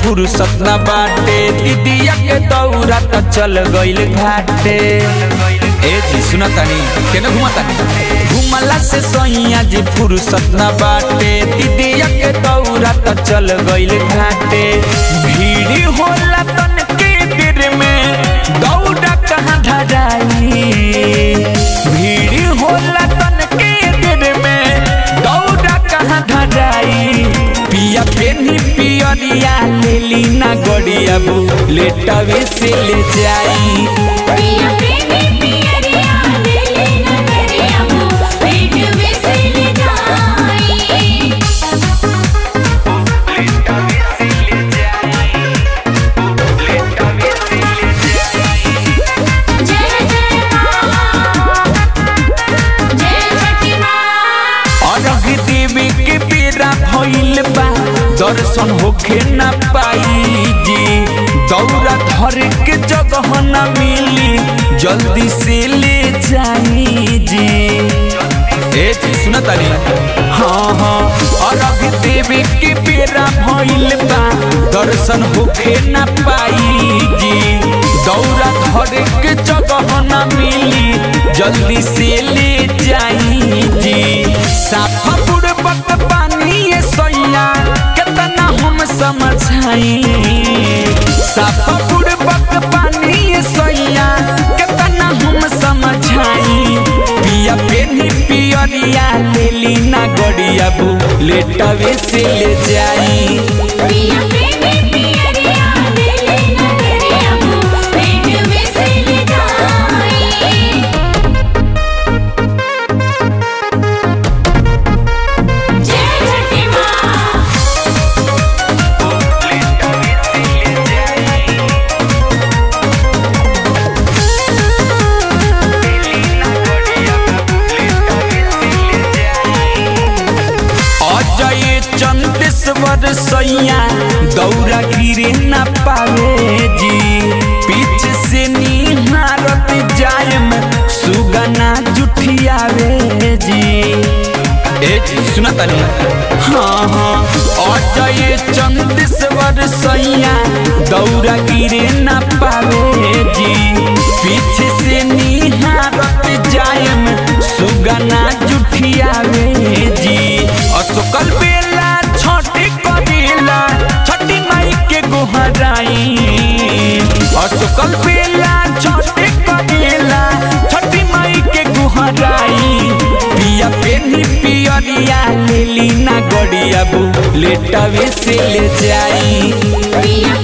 फुर्सत न बाटे दीदिया के दौरा त चल गइल घाटे ए जी सुना तानी केने घुमा तानी घुमला से सैया जी फुर्सत न बाटे दीदिया के दौरा त चल गइल घाटे भीड़ होला तन के दिर में दौड़ा कहाँ धराई भीड़ होला तन के दिर में दौड़ा कहाँ धराई पिया पेनी पियरिया लेली ना गड़िया बू लेटवे से ले जाई पिया प्रेमी पियरिया दिल नगरिया वो पेट विसिल जाई जय जय मां जय छठी मां अरग देवी के बेरा भइल बा दर्शन होखे ना पाई जी दौरा धर के जगह ना मिली जल्दी से ले जाई जी ए जी सुना तानी हाँ हाँ अरग देवी के बेरा भइल बा दर्शन होखे ना पाई जी दौरा धर के जगह ना मिली जल्दी से ले जाई जी साफा बुड़बक पानी ये सैया कितना हम समझाई साफा बुड़बक पानी ये सैया कितना हम समझाई पिया पेनी पियरिया लेली ना गड़िया बू लेटवे से ले जाई पिया प्रेमी पियरिया दिल नगरिया वो पेट विसिल जाई जय छठी मां अजय चंदेश्वर सैया दौरा गिरे न पावे जी पीछे से निहारत जायम सुगना जुठियावे जी ए जी सुना तानी हाँ हाँ अजय चंदेश्वर सैया दौरा गिरे न पावे जी पीछे से निहारत जायम सुगना जुठियावे जी असकल बेला छठी करेला छठी माई के गोहराई असकल बेला छठी करेला छठी माई के गोहराई पिया पेनी पियरिया लेली ना गड़िया बू लेटवे से ले जाई पिया